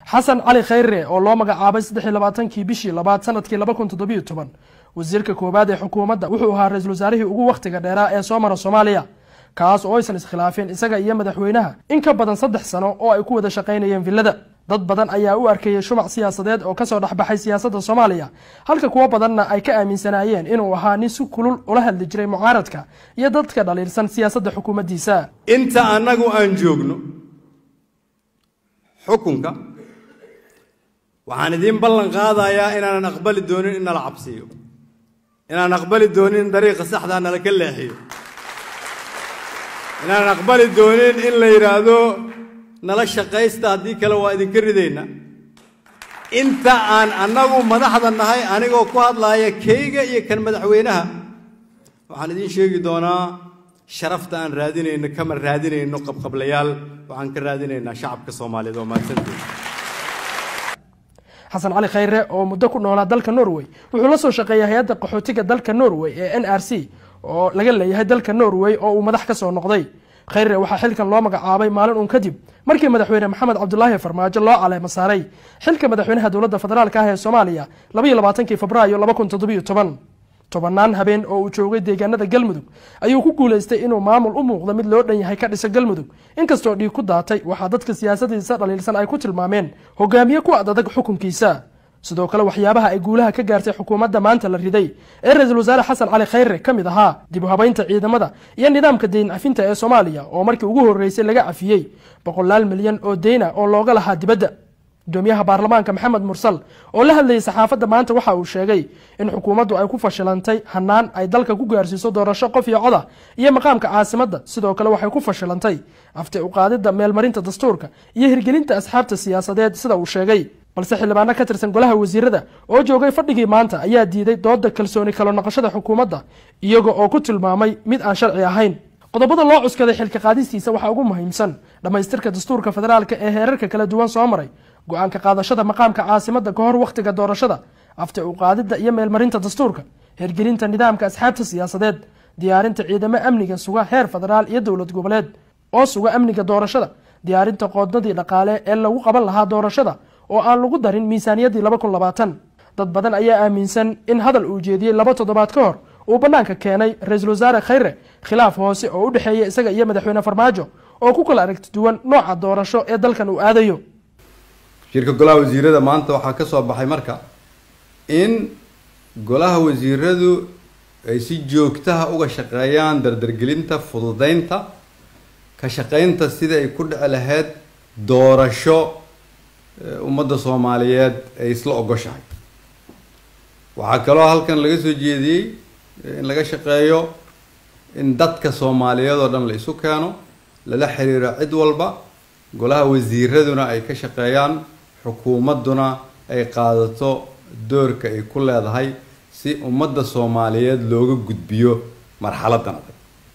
xasan cali khayre oo loo magacaabay saddex iyo labaatankii bishii labaad sanadkii laba kun toddobiyo toban wasiirka koowaad ee xukuumadda wuxuu ahaa ra-iisul wasaarihii ugu wakhtiga dheeraa ee soo mara soomaaliya kaas oo aysan iskhilaafeen isaga iyo madaxweynaha in ka badan saddex sano oo ay ku wada shaqaynayeen villada dad badan ayaa u arkayay shumac siyaasadeed oo kasoo dhexbaxay siyaasadda soomaaliya halka kuwo badanna ay ka aaminsanaayeen inuu ahaa nin si kulul ula hadli jiray mucaaradka iyo dadka dhaliilsan siyaasadda xukuumaddiisa inta annagu aan joogno xukunka waxaan idiin ballan qaadayaa inaanan aqbali doonin in nala cabsiiyo inaan aqbali doonin in dariiqa saxdaa nala ka leexiyo inaanan aqbali doonin in la yidhaahdo nala shaqaysta haddii kale waa idinka ridayna inta aan annagu madaxda nahay anigoo ku hadlaaya keyga iyo kan madaxweynaha waxaan idiin sheegi doonaa sharafta aan raadinayno kama raadinayno qabqablayaal waxaan ka raadinaynaa shacabka soomaaliyeed oo mahadsanteed xasan cali khayre oo muddo ku noolaa dalka norway wuxuu la soo shaqeeyay hay-adda qaxootiga dalka norway ee n r c oo laga leeyahay dalka norway oo uu madax ka soo noqday khayre waxaa xilkan loo magacaabay maalin uun kadib markii madaxweyne maxamed cabdulaahi farmaajo loo caleemo saaray xilka madaxweynaha dowladda federaalk ah ee soomaaliya labaiyo labaatankii febraayo laba kun toddobiyo toban tobannaan habeen oo uu joogay deegaanada galmudug ayuu ku guulaystay inuu maamul u muuqda mid loo dhan yahay ka dhisa galmudug inkastoo dhiig ku daatay waxaa dadka siyaasadiisa dhaliilsan ay ku tilmaameen hogaamiye ku adadag xukunkiisa sidoo kale waxyaabaha ay guulaha ka gaartay xukuumadda maanta la riday ee ra-iisul wasaare xasan cali khayre ka mid ahaa dib u habaynta ciidamada iyo nidaamka deyn cafinta ee soomaaliya oo markii ugu horreysay laga cafiyey boqolaal milyan oo deyna oo looga lahaa dibadda gudoomiyaha baarlamaanka maxamed mursal oo la hadlayay saxaafadda maanta waxa uu sheegay in xukuumaddu ay ku fashilantay hanaan ay dalka ku gaarsiiso doorasho qof iyo coda iyo maqaamka caasimadda sidoo kale waxay ku fashilantay afti uqaadidda meelmarinta dastuurka iyo hirgelinta asxaabta siyaasadeed sida uu sheegay balse xildhibaano ka tirsan golaha wasiirada oo joogay fadhigii maanta ayaa diiday dooda kalsooni kalo noqoshada xukuumadda iyaga oo ku tilmaamay mid aan sharci ahayn qodobada loo cuskaday xilka qaadistiisa waxaa ugu muhiimsan dhammaystirka dastuurka federaalka ee heerarka kala duwan soo maray go-aanka qaadashada maqaamka caasimadda ka hor wakhtiga doorashada afti uqaadidda iyo meelmarinta dastuurka hirgelinta nidaamka asxaabta siyaasadeed diyaarinta ciidamo amniga suga heer federaal iyo dowlad goboleed oo suga amniga doorashada diyaarinta qoodnadii dhaqaale ee lagu qaban lahaa doorashada oo aan lagu darin miisaaniyaddii laba kun labaatan dad badan ayaa aaminsan in hadal uu jeediyey laba toddobaad ka hor uu bannaanka keenay ra-iisul wasaare khayre khilaaf hoose oo u dhexeeya isaga iyo madaxweyne farmaajo oo ku kala aragti duwan nooca doorasho ee dalkan uu aadayo shirka golaha wasiirada maanta waxaa ka soo baxay marka in golaha wasiiradu ay si joogtaha uga shaqeeyaan dardargelinta fududeynta ka shaqeynta sidii ay ku dhici lahayd doorasho ummadda soomaaliyeed ay isla ogoshahay waxaa kaloo halkan laga soo jeediyey in laga shaqeeyo in dadka soomaaliyeed oo dhan la isu keeno lala xiriiro cid walba golaha wasiiraduna ay ka shaqeeyaan xukuumadduna ay qaadato doorka ay ku leedahay si ummadda soomaaliyeed looga gudbiyo marxaladan adag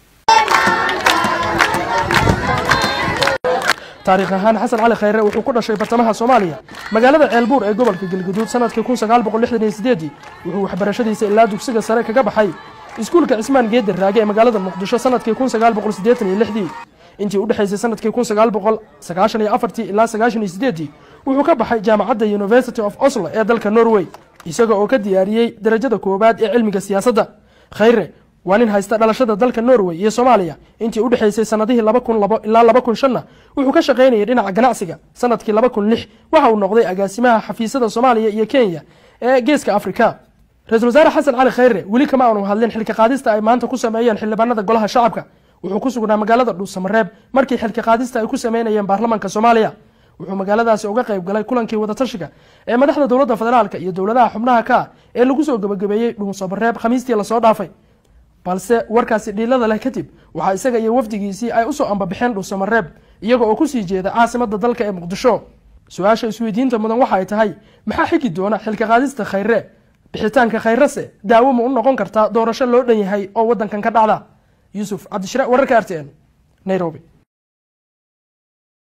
taariikh ahaan xasan cali khayre wuxuu ku dhashay bartamaha soomaaliya magaalada ceelbuur ee gobolka galguduud sanadkii kun sagaal boqol lixdan iyo sideedii wuxuu waxbarashadiisa ilaa dugsiga sare kaga baxay iskuulka cismaan geedi raage ee magaalada muqdisho sanadkii kun sagaal boqol siddeetan iyo lixdii intii u dhexaysay sanadkii kun sagaal boqol sagaashan iyo afartii ilaa sagaashan iyo sideedii wuxuu ka baxay jaamacadda university of oslo ee dalka norway isaga oo ka diyaariyey darajada koowaad ee cilmiga siyaasadda khayre waa nin haysta dhalashada dalka norway iyo soomaaliya intii u dhexaysay sanadihii laba kun labo ilaa laba kun shanna wuxuu ka shaqaynayay dhinaca ganacsiga sanadkii laba kun lix waxa uu noqday agaasimaha xafiisyada soomaaliya iyo kenya ee geeska afrika ra-iisul wasaare xasan cali khayre weli kama aanu hadlin xilka qaadista ay maanta ku sameeyeen xildhibaanada golaha shacabka wuxuu ku sugnaa magaalada dhuusamareeb markii xilka qaadista ay ku sameynayeen baarlamaanka soomaaliya wuxuu magaaladaasi uga qayb galay kulankii wadatashiga ee madaxda dowladda federaalka iyo dowladaha xubnaha ka ah ee lagu soo gebagabeeyey dhuusamareeb khamiistii lasoo dhaafay balse warkaasi dhiilada leh kadib waxaa isaga iyo wafdigiisii ay usoo ambabaxeen dhuusamareeb iyaga oo kusii jeeda caasimadda dalka ee muqdisho su-aasha isweydiinta mudan waxa ay tahay maxaa xigi doona xilka qaadista khayre bixitaanka khayrese daawo ma u noqon kartaa doorasho loo dhan yahay oo waddankan ka dhacda yuusuf cabdishire wararka r t n nairobi